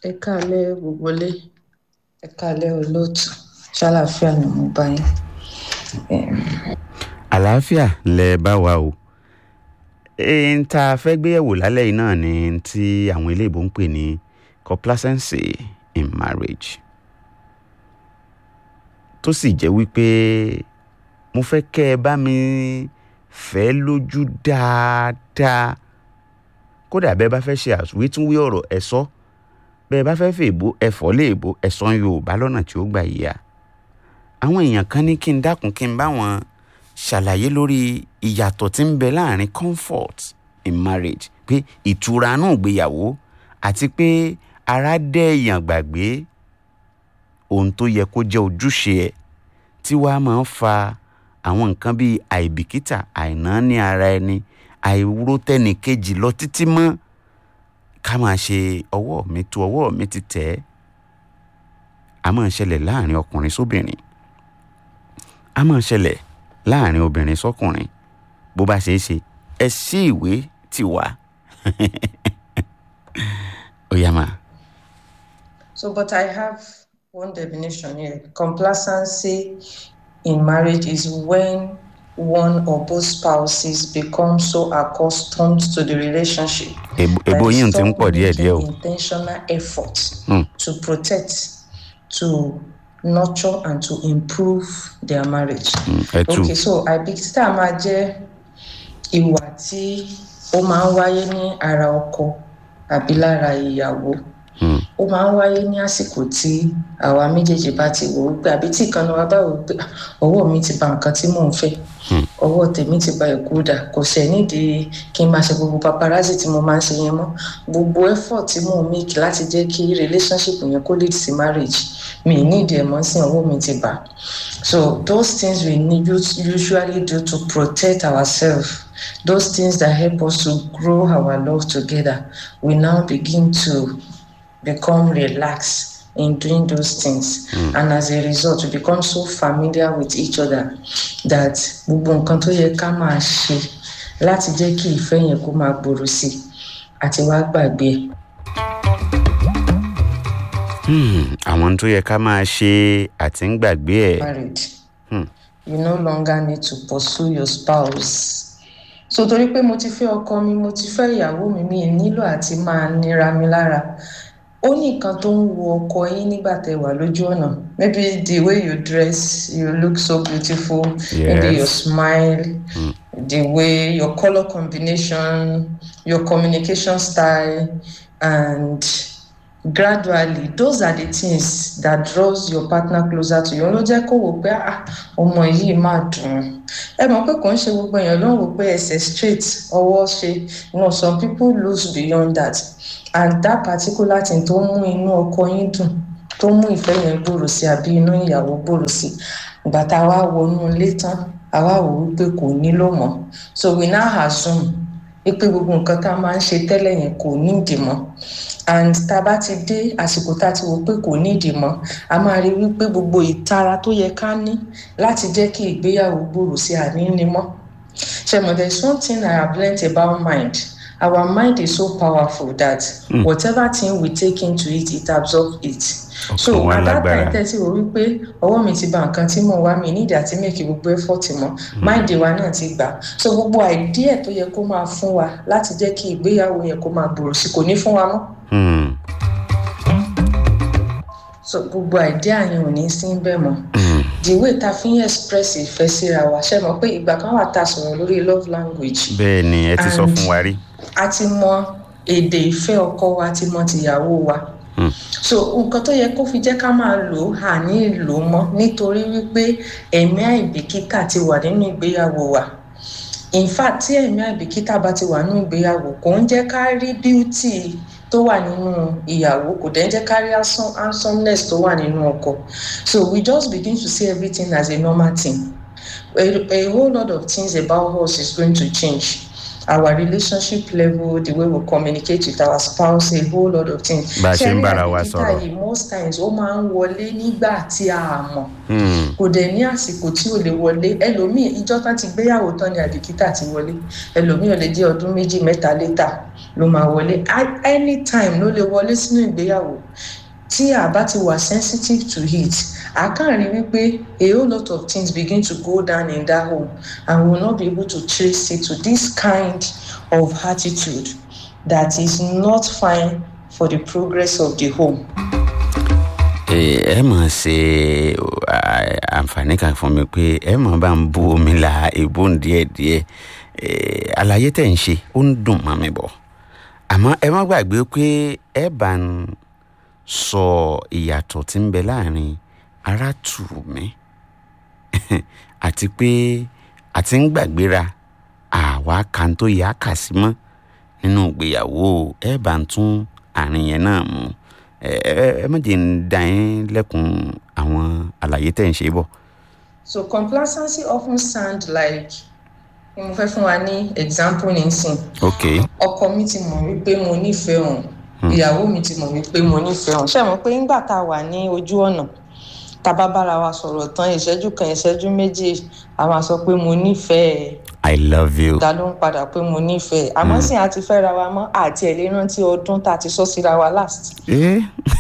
ẹ káalẹ́ gbogbo ilé ẹ káalẹ́ olóòtú ṣàlàáfíà ni mo bá yín. Em, àlàáfíà lẹ bá wa o ẹ̀ẹ́n tá a fẹ́ gbéyẹ̀wò lálẹ́ yìí náà ni tí àwọn iléèbó ń pè ní complacency in marriage tó sì jẹ́ wípé mo fẹ́ kẹ́ ẹ bá mi fẹ́ lójú dáadáa kódà bẹ́ẹ̀ bá fẹ́ ṣe àwítúnwí ọ̀rọ̀ ẹ sọ bẹ́ẹ̀ bá fẹ́ fèèbó ẹ̀fọ́ léèbó ẹ̀sán yorùbá lọ́nà tí ó gbà yíya àwọn èèyàn kan ní kí n dákun kí n bá wọn ṣàlàyé lórí ìyàtọ̀ tí ń bẹ láàrin comfort in marriage pé ìtura náà gbéyàwó àti pé ara dẹ́ èèyàn gbàgbé ohun tó yẹ kó jẹ́ ojúṣe ẹ̀ tí wàá máa ń fa àwọn nǹkan bíi àìbìkítà àìnáání ara ẹni àìwúrò tẹ́nì kejì lọ títí mọ́ ká máa ṣe ọwọ́ mi tó ọwọ́ mi ti tẹ̀ ẹ́ a máa ń ṣẹlẹ̀ láàrin ọkùnrin sóbìnrin a máa ń ṣẹlẹ̀ láàrin obìnrin sọkùnrin bó bá ṣe é ṣe ẹ sí ìwé tì wá ó yá máa. So, but I have one definition here. Complacency in marriage is when one or both spouses become so accustomed to the relationship Èbó that èbó they yín ti ń stop pọ̀ díẹ̀díẹ̀ o. making intentional effort Hmm. to protect, to nurture, and to improve their marriage. Mm, ẹ tú Okay, so àìbìkítà máa jẹ́ ìwà tí ó máa ń wáyé ní ara ọkọ àbí lára ìyàwó Mm, ó máa ń wáyé ní àsìkò tí àwa méjèèjì bá ti wò ó pé àbí tí ìkànnì wa bá wò ó pé "Ah, ọwọ́ mi ti ba nǹkan tí mò ń fẹ́ Hmm. ọwọ́ tèmi ti ba ẹ̀kú dà kò sẹ̀ nídìí kí n máa ṣe gbogbo paparazzi tí mo máa ń ṣe yẹn mọ́ gbogbo effort tí mò ń make láti jẹ́ kí relationship yẹn kó lead sí marriage mi ì nídìí ẹ̀ mọ́ sí ọwọ́ mi ti bà so those things we need us- usually do to protect ourselves those things that help us to grow our love together we now begin to become relaxed in doing those things and as a result we become so familiar with each other that gbogbo nǹkan tó yẹ ká máa ṣe láti jẹ́ kí ìfẹ́ yẹn kó máa gbòòrò sí i àti wá gbàgbé ẹ̀. hmm, àwọn tó yẹ ká máa ṣe àti ń gbàgbé ẹ̀. married Hmm. you no longer need to pursue your spouse so torí pé mo ti fẹ́ ọkọ mi mo ti fẹ́ ìyàwó mi mi ì nílò àti máa nira mi lára ó ní nǹkan tó ń wo ọkọ yín nígbà tẹ́ wà lójú ọ̀nà maybe the way you dress you look so beautiful maybe your Yes. smile Mm. the way your color combination your communication style and gradually those are the things that draws your partner closer to you ló jẹ́ kó wò pé ah ọmọ yìí máa dùn ún." ẹ mọ̀ pé kò ń ṣe gbogbo èèyàn ló ń wò pé ẹsẹ̀ straight ọwọ́ ṣe no some people lose beyond that and that particular thing tó mú inú ọkọ yín dùn tó mú ìfẹ́ yẹn gbòòrò sí àbí inú ìyàwó gbòòrò sí ìgbà tá a wá wọnú ilé tán a wá wò wípé kò nílò mọ́ so we now assume wípé gbogbo nǹkan tá a máa ń ṣe tẹ́lẹ̀ yẹn kò nídìí mọ́ and tá a bá ti dé àsìkò tá a ti wò pé kò nídìí mọ́ a máa rí wípé gbogbo ìtara tó yẹ ká ní láti jẹ́ kí ìgbéyàwó gbòòrò sí àní ní mọ́ ṣe there is one thing I have learnt about mind our mind is so powerful that Mm. whatever thing we take into it it absorb it so Ọkàn wa at that lágbára. time tẹ́tí wò wípé ọwọ́ mi ti ba nǹkan tí mò ń wá mi nídìí àti make gbogbo effort mọ́ mind wa náà ti gbà so gbogbo idea tó yẹ kó máa fún wa láti jẹ́ kí ìgbéyàwó yẹn kó máa gbòòrò sí kò ní fún wa mọ́ Hmm, so gbogbo idea yẹn ò ní sí bẹ́ẹ̀ mọ́ hmm, the way ta fi ń express ìfẹ́ síra wa ṣe mọ̀ pé ìgbà kan wà tá a sọ̀rọ̀ lórí love language bẹ́ẹ̀ ni ẹ ti sọ And- fún wa rí. a ti mọ èdè ìfẹ́ ọkọ wa a ti mọ tìyàwó wa Hmm. so nǹkan tó yẹ kó fi jẹ́ ká máa lò ó à ní lò ó mọ́ nítorí wípé ẹ̀mí àìbìkítà ti wà nínú ìgbéyàwó wa in fact tí ẹ̀mí àìbìkítà bá ti wà nínú ìgbéyàwó kò ń jẹ́ ká rí beauty tó wà nínú ìyàwó kò dẹ̀ ń jẹ́ ká rí handsome- handsomeness tó wà nínú ọkọ so we just begin to see everything as a normal thing a, a whole lot of things about us is going to change our relationship level the way we communicate with our spouse a whole lot of things. Bá a ṣe ń bára wa Ṣé sọ̀rọ̀. yìí most times ó máa ń wọlé nígbà tí a mọ̀ Hmm. kò dẹ̀ ní àsìkò tí ò lè wọlé ẹlòmíì ìjọ tán ti gbéyàwó tán ni àdìkítà ti wọlé ẹlòmíì ò lè jẹ́ ọdún méjì mẹ́ta létà ló máa wọlé A- anytime ló lè wọlé sínú ìgbéyàwó tí a bá ti wà sensitive to it a kàn rí wípé a whole lot of things begin to go down in that home and we will not be able to trace it to this kind of attitude that is not fine for the progress of the home. ẹ ẹ mọ̀ ṣe à, àǹfààní kan fún mi pé ẹ mọ̀ bá ń bu omi la èbó ń díẹ̀ díẹ̀ ẹ, àlàyé tẹ̀ ń ṣe ó ń dùn mọ́ mi bọ̀ àmọ́ ẹ má gbàgbé pé ẹ bá ń sọ ìyàtọ̀ tí ń bẹ láàrin ara tù mí àti pé àti ń gbàgbéra àwa kan tó yà á kà sí mọ́ nínú ìgbéyàwó ẹ bá ń tún àárín yẹn náà mú ẹ ẹ ẹ má jẹ́ ń da yín lẹ́kùn àwọn àlàyé tẹ̀ ń ṣe bọ̀. So complacency often sound like ni mo fẹ́ fún wa ní example nísìn ok ọkọ mi ti mọ̀ wípé mo nífẹ̀ẹ́ òun ìyàwó mi ti mọ̀ wípé mo nífẹ̀ẹ́ òun ṣé mọ̀ pé nígbà tá a wà ní ojú ọ̀nà tá a bá bára wa sọ̀rọ̀ tán ìṣẹ́jú kan ìṣẹ́jú méjì a máa sọ pé mo nífẹ̀ẹ́ i love you. ta ló ń padà pé mo nífẹ̀ẹ́ àmọ́ sì àti fẹ́ra wa mọ́ àti ẹ̀ lè rántí ọdún tá a ti sọ síra wa last. ẹ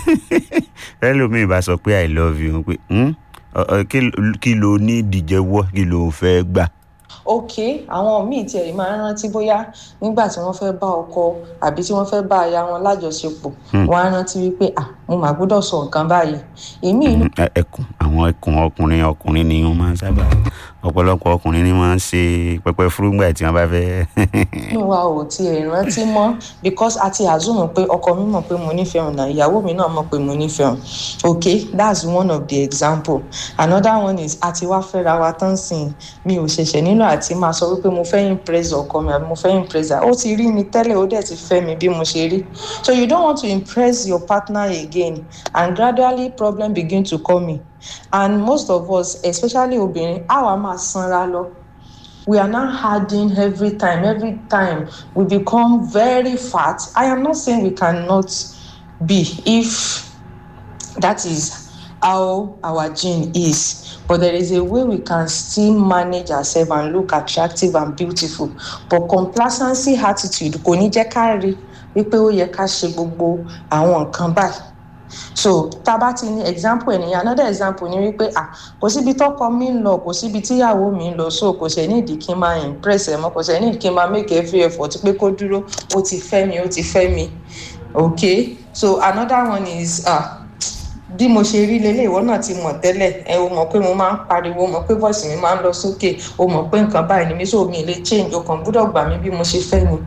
ẹlòmíì bá sọ pé i love you pé "Hmm? Ọ- ọ, kí ló- kí ló ní ìdíjẹ́wọ́ kí ló fẹ́ gbà. ok àwọn míì tiẹ̀ máa ń rántí bóyá nígbà tí wọ́n fẹ́ bá ọkọ àbí tí wọ́n fẹ́ bá aya wọn lájọṣepọ̀ wọ́n á rántí wípé à mo mà gbọ́dọ̀ sọ nǹkan báyìí èmi inú Ẹ- ẹkùn àwọn ẹkùn ọkùnrin ọkùnrin ni wọ́n máa ń sábà ọ̀pọ̀lọpọ̀ ọkùnrin ni wọ́n ń ṣe pẹpẹ fúrúgbà tí wọ́n bá fẹ́. inú wa ò tiẹ̀ rántí mọ́ because a ti assume pé ọkọ mi mọ̀ pé mo nífẹ̀ẹ́ òun náà ìyàwó mi náà mọ̀ pé mo nífẹ̀ẹ́ òun ok that's one of the example another one is àti wá fẹ́ra wa tán sìn mi ò ṣẹ̀ṣẹ̀ nílò àti máa sọ wípé mo fẹ́ impress ọkọ mi àbí mo fẹ́ impress her ó ti rí mi tẹ́lẹ̀ ó dẹ̀ ti fẹ́ mi bí mo ṣe rí so you don't want to impress your partner again and gradually problem begin to come in and most of us especially obìnrin àwa máa sanra lọ we are now adding every time every time we become very fat i am not saying we cannot be if that is how our gene is but there is a way we can still manage ourselves and look attractive and beautiful but complacency attitude kò ní jẹ́ ká rí wípé ó yẹ ká ṣe gbogbo àwọn nǹkan báyìí so tá a bá ti ní example ènìyàn another example ni wípé ah kò síbi tọkọ mi ń lọ kò síbi tíyàwó mi ń lọ so kò ṣe nídìí kí n máa impress ẹ mọ kò ṣe nídìí kí n máa make every effort pé kó dúró ó ti fẹ́ mi ó ti fẹ́ mi okay so another one is ah bí mo ṣe rí lélẹ̀ ìwọ náà ti mọ̀ tẹ́lẹ̀ ẹ o mọ̀ pé mo máa ń pariwo o mọ̀ pé voice mi máa ń lọ sókè o mọ̀ pé nǹkan báyìí ni mi so mi lè change o kàn gbúdọ̀ gbà mí bí mo ṣe fẹ́ ni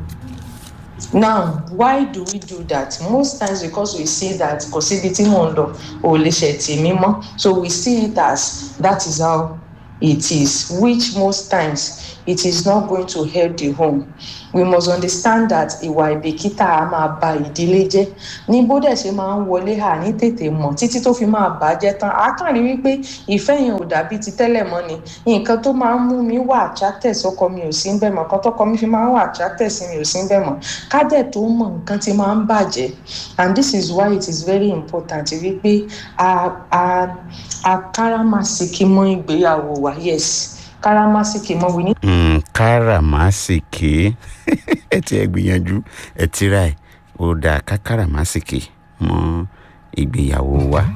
now why do we do that most times because we see that kò síbi tí mò ń lọ ò lè ṣe tì mí mọ́ so we see it as that is how it is which most times it is not going to help the home we must understand that ìwà ìbìkítà a máa ba ìdílé jẹ́ ní bó dẹ̀ ṣe máa ń wọlé hà ní tètè mọ̀ títí tó fi máa bàjẹ́ tán a kàn rí wípé ìfẹ́ yẹn ò dàbí ti tẹ́lẹ̀ mọ́ ni nǹkan tó máa ń mú mi wà attracted sọ́kọ mi ò sí ń bẹ̀ mọ́ nǹkan tọ́kọ mi fi máa ń wà attracted sí mi ò sí ń bẹ̀ mọ́ kádẹ̀ tó mọ̀ nǹkan ti máa ń bàjẹ́ and this is why it is very important wípé a a a káràmásìkí mọ́ ìgbéyàwó wa yes káràmásìkí mọ́ we need Mm, káràmásìkì ẹ ti ẹ gbìyànjú ẹ tira ẹ ó dáa ká káràmásìkì mọ ìgbéyàwó wa.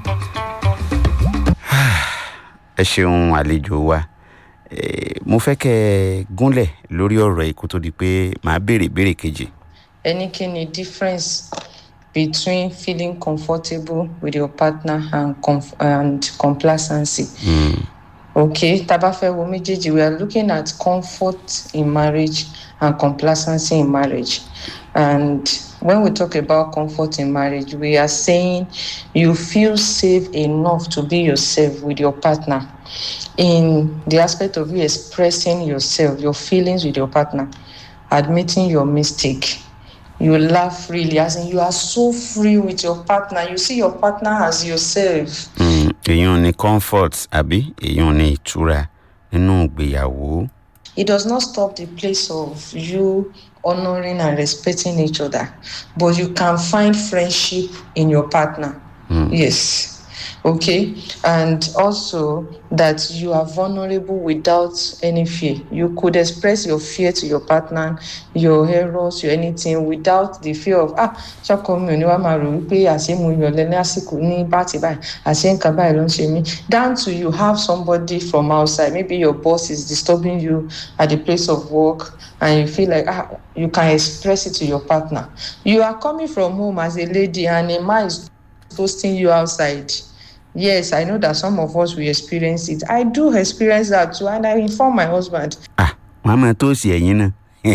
ẹ ṣeun àlejò wa Eh, mo fẹ́ kẹ́ ẹ gúnlẹ̀ lórí ọ̀rọ̀ yìí kó tó di pé màá béèrè béèrè kejì. any kini difference between feeling comfortable with your partner and comf and complacency. Mm, okay taba fẹ́ wo méjèèjì we are looking at comfort in marriage and complacency in marriage and when we talk about comfort in marriage we are saying you feel safe enough to be yourself with your partner in the aspect of you expressing yourself your feelings with your partner admitting your mistake you laugh freely as in you are so free with your partner you see your partner as yourself mm, èèyàn ní comfort àbí èèyàn ní ìtura nínú ìgbéyàwó. it does not stop the place of you honoring and respecting each other but you can find friendship in your partner yes okay and also that you are vulnerable without any fear you could express your fear to your partner your errors your anything without the fear of ah ṣọkọ mi ò ní wá máa rò wípé àṣé mo yọlẹ ní àsìkò ní báàtì báyìí àṣé nǹkan báyìí ló ń ṣe mí down to you have somebody from outside maybe your boss is disturbing you at the place of work and you feel like ah you can express it to your partner you are coming from home as a lady and a man is toasting you outside yes i know that some of us will experience it i do experience that too and i inform my husband ah wọn á máa tó sí ẹ̀yìn náà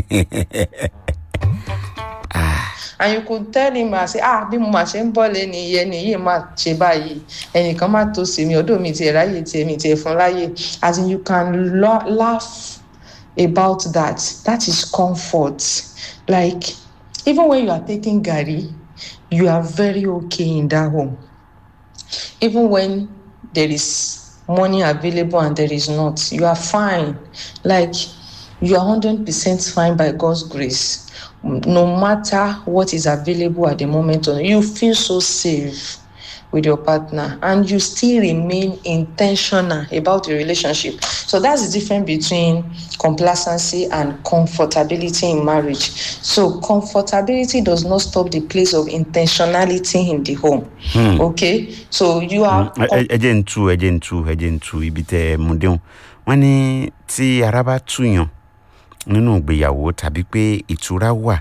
and you could tell him ah say ah bí mo máa ṣe ń bọ́ lẹ́ni iye ni yìí máa ṣe báyìí ẹnìkan máa tó sí mi ọdún mi tiẹ̀ ráyè tiẹ̀ mi tiẹ̀ fún láyè as in you can lo- laugh about that that is comfort like even when you are taking garri you are very okay in that home even when there is money available and there is not you are fine like you are 100% fine by god's grace no matter what is available at the moment you feel so safe with your partner and you still remain intentional about the relationship so that's the difference between complacency and comfortability in marriage so comfortability does not stop the place of intentionality in the home Hmm. okay so you are ẹ ẹ- ẹ jẹ́ ń tu ẹ jẹ́ ń tu ẹ jẹ́ ń tu ibi tẹ́ ẹ mú déhùn wọ́n ní tí ara bá túyàn nínú ìgbéyàwó tàbí pé ìtura wà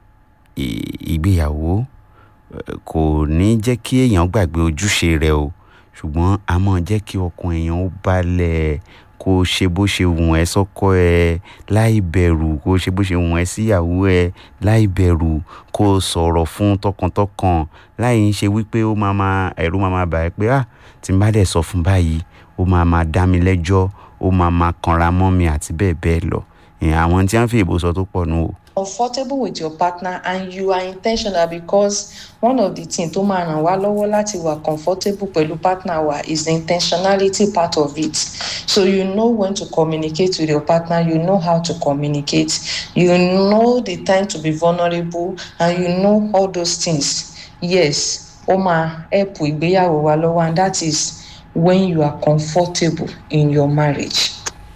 ì- ìgbéyàwó eh, kò ní jẹ́ kí èèyàn gbàgbé ojúṣe rẹ̀ o ṣùgbọ́n a máa jẹ́ kí ọkàn èèyàn ó balẹ̀ kó o ṣe bó ṣe wùn ẹ́ sọ́kọ ẹ láì bẹ̀rù kó o ṣe bó ṣe wùn ẹ́ síyàwó ẹ láì bẹ̀rù kó o sọ̀rọ̀ fún tọkàntọkàn láì ń ṣe wípé ó máa máa ẹ̀rù máa máa bà ẹ́ pé ah tí n bá dẹ̀ sọ fún báyìí ó máa máa dá mi lẹ́jọ́ ó máa máa kanra mọ́ mi àti bẹ́ẹ̀ bẹ́ẹ̀ lọ ìyẹn àwọn tí wọ́n fi ìbò sọ tó pọ̀ nù o. comfortable with your partner and you are intentional because one of the things tó máa ràn wá lọ́wọ́ láti wà comfortable pẹ̀lú partner wa is the intentionality part of it so you know when to communicate with your partner you know how to communicate you know the time to be vulnerable and you know all those things yes ó máa help ìgbéyàwó wa lọ́wọ́ and that is when you are comfortable in your marriage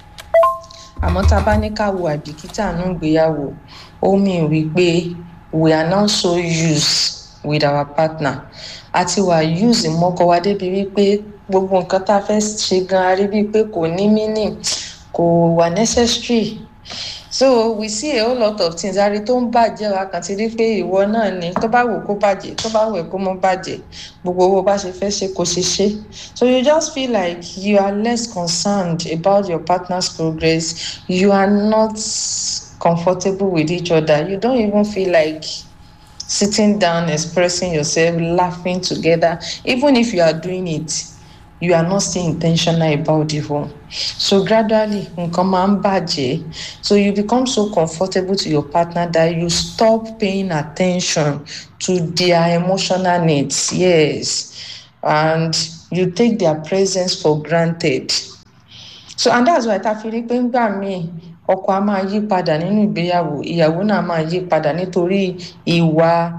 àmọ́ tá a bá ní ká wo àìbìkítà nínú ìgbéyàwó ó mì wípé we are now so used with our partner àti wà use mọ́kọ wa débi wípé gbogbo nǹkan tá a fẹ́ ṣe gan a rí bíi pé kò ní meaning kò wà necessary so we see a whole lot of things ari tó ń bàjẹ́ wa kàn ti rí pé ìwọ náà ni tó bá wù kó bàjẹ́ tó bá wù ẹ́ kó mọ́ bàjẹ́ gbogbo owó bá ṣe fẹ́ ṣe kò ṣe ṣe so you just feel like you are less concerned about your partner's progress you are not comfortable with each other you don't even feel like sitting down expressing yourself laughing together even if you are doing it you are not still intentional about the home so gradually nǹkan máa ń bàjẹ́ so you become so comfortable to your partner that you stop paying attention to their emotional needs yes and you take their presence for granted so and that's why ta fi rí pé ńgbà míì ọkọ a máa yí padà nínú ìgbéyàwó ìyàwó náà máa yí padà nítorí ìwà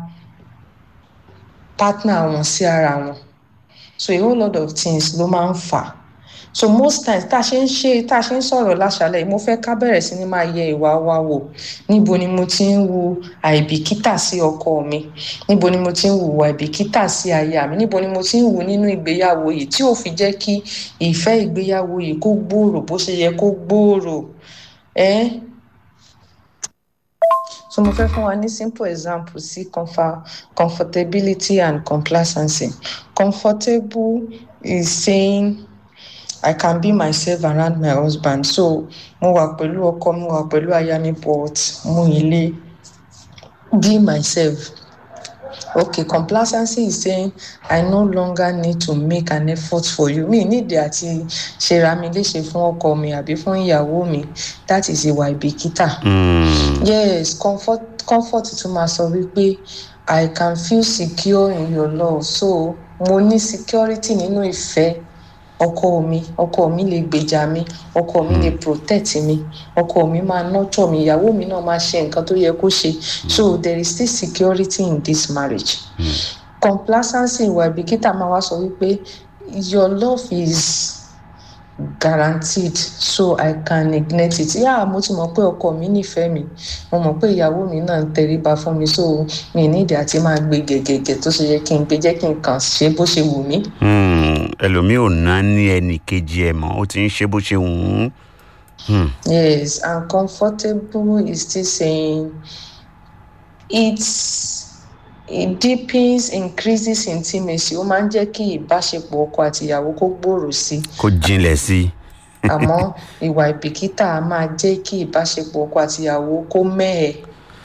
partner wọn sí ara wọn so a whole lot of things ló máa ń fà so most times tá a ṣe ń ṣe tá a ṣe ń sọ̀rọ̀ láṣálẹ̀ mo fẹ́ ká bẹ̀rẹ̀ sí ni máa yẹ ìwà wa wò níbo ni mo ti ń wu àìbìkítà sí ọkọ mi níbo ni mo ti ń wu àìbìkítà sí aya mi níbo ni mo ti ń wu nínú ìgbéyàwó yìí tí ò fi jẹ́ kí ìfẹ́ ìgbéyàwó yìí kó gbòòrò bó ṣe yẹ kó gbòòrò ẹ́ so mo fẹ́ fún wa ní simple example sí comfort, comfortability and complacency comfortable is saying I can be myself around my husband so mo wà pẹ̀lú ọkọ mo wà pẹ̀lú aya mi but mo ì lè be myself okay complacency is saying I no longer need to make an effort for you mi nídìí àti ṣera mi léṣe fún ọkọ mi àbí fún ìyàwó mi that is ìwà ìbìkítà yes comfort comfort tún máa sọ wípé I can feel secure in your love so mo ní security nínú ìfẹ́ ọkọ mi ọkọ mi lè gbèjà mi ọkọ mi lè protect mi ọkọ mi máa nurture mi ìyàwó mi náà máa ṣe nǹkan tó yẹ kó ṣe so there is still security in this marriage complacency ìwà ìbìkítà máa wá sọ wípé your love is guaranteed so i can neglect it yà mo ti mọ̀ pé ọkọ mi nífẹ̀ẹ́ mi mo mọ̀ pé ìyàwó mi náà ń tẹríba fún mi so mi nídìí àti máa gbé gẹ̀gẹ̀gẹ̀ tó ṣe yẹ kí n gbé jẹ́ kí n kàn ṣe bó ṣe wù mí. ẹlòmíì ò ná ní ẹnì kejì ẹ mọ́ ó ti ń ṣe bó ṣe wù ú. yes and comfortable is still saying it's it deepens increases intimacy ó máa ń jẹ́ kí ìbáṣepọ̀ ọkọ àti ìyàwó kó gbòòrò sí i kó jinlẹ̀ sí i. àmọ́ ìwà ìbìkítà á máa jẹ́ kí ìbáṣepọ̀ ọkọ àti ìyàwó kó mẹ́ẹ̀.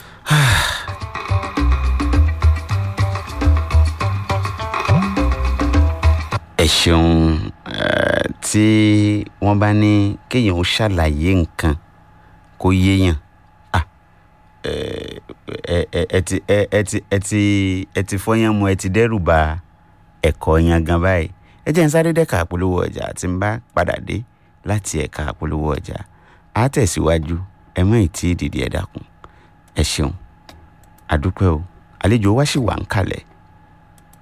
ẹ ṣeun eh, tí wọ́n bá ní kéèyàn ó ṣàlàyé nǹkan kó yéèyàn ah, eh, ẹ ẹ ẹ ti ẹ ẹ ti ẹ ti ẹ ti fọyán mu ẹ ti dẹ́rù ba ẹ̀kọ́ yan gan báyìí ẹ jẹ́ n sáré dẹ́ka àpolówó ọjà tí n bá padà dé láti ẹ̀ka àpolówó ọjà á tẹ̀síwájú ẹ mọ̀ ìtì ìdìdì ẹ̀ dákun ẹ ṣeun àdúpẹ́ o àlejò wa sì wà ń kalẹ̀